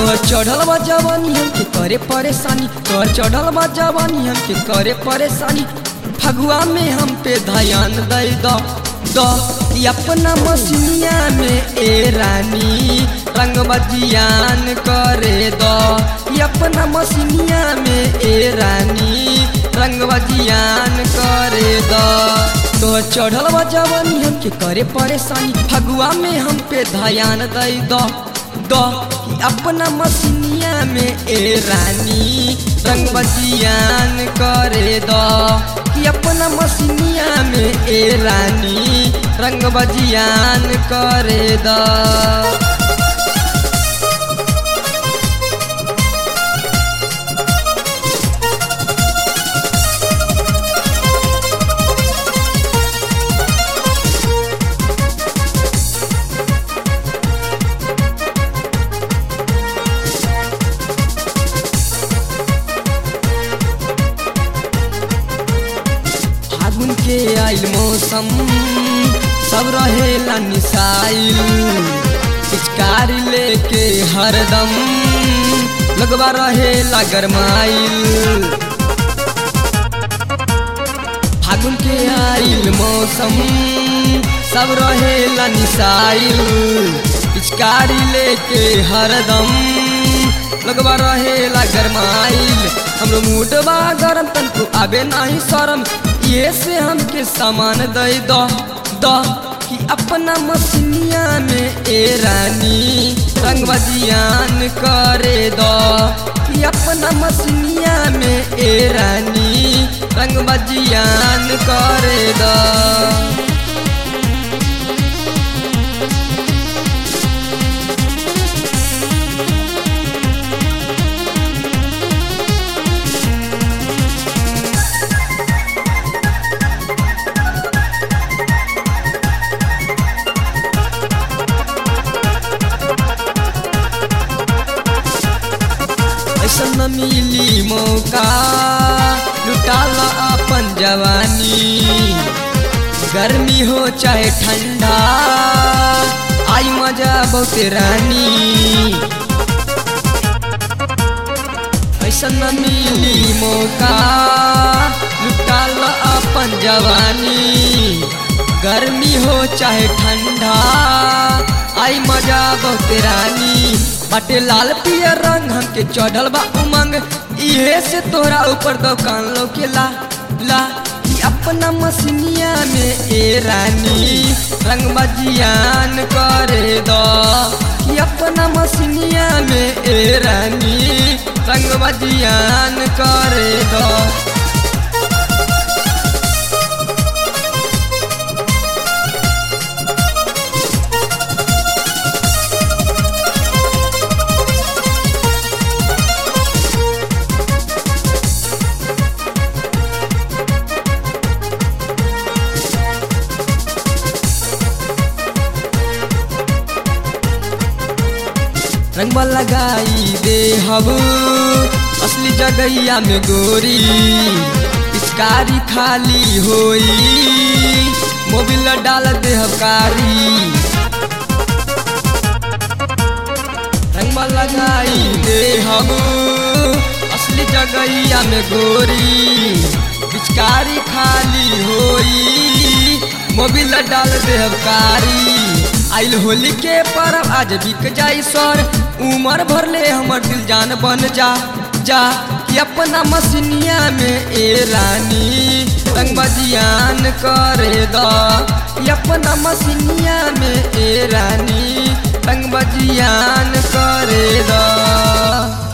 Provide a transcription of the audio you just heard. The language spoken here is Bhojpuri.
तोहर चढ़ल बा जवानी हमके करे परेशानी तोहर चढ़ल बा जवानी हमके करे परेशानी फगुआ में हम पे ध्यान दे दो दो ई अपना मसीनिया में ए रानी रंग बजियान करे दो ई अपना मसीनिया में ए रानी रंग बजियान करे दो तोहर चढ़ल बा जवानी हमके करे परेशानी फगुआ में हम पे ध्यान दे दो दो कि अपना मसीनिया में ए रानी रंग बजियान करे दो कि अपना मसीनिया में ए रानी रंग बजियान करे दो फागुन के आइल मौसम सब रहेला निसाइल पिचकारी लेके हरदम लगवा रहेला गरमाइल फागुन के आइल मौसम सब रहेला निसाइल पिचकारी लेके हरदम लगवा रहेला गरमाइल हमरो मूडवा गरम तनको आबे नाही शरम ये से हमके सामान दे दो दो कि अपना मसीनिया में ए रानी रंग बजियान करे दो कि अपना मसीनिया में ए रानी रंग बजियान करे दो ऐसा न मिली मौका लुटाला अपन जवानी गर्मी हो चाहे ठंडा आई मजा बहुत रानी ऐसा न मिली मौका लुटाला अपन जवानी गर्मी हो चाहे ठंडा आई मजा बहुत रानी बाटे लाल पियर रंग हमके चढ़ल बा उमंग इहे से तोरा ऊपर दुकान लोके ला ला ई अपना मसीनिया में ए रानी रंग बजियान करे दो कि अपना मसीनिया में ए रानी रंग बजियान करे दो रंगवा लगाई दे हब असली जगैया में गोरी पिचकारी खाली होई मोबिल डाल दे हबकारी रंगवा लगाई दे हब असली जगैया में गोरी पिचकारी खाली होई मोबिल डाल दे हबकारी आइल होली के परब आज बिक जाई सर उमर भर ले हमर दिल जान बन जा जा कि अपना मसीनिया में ए रानी रंग बजियान करे दो कि अपना मसीनिया में ए रानी रंग बजियान करे दो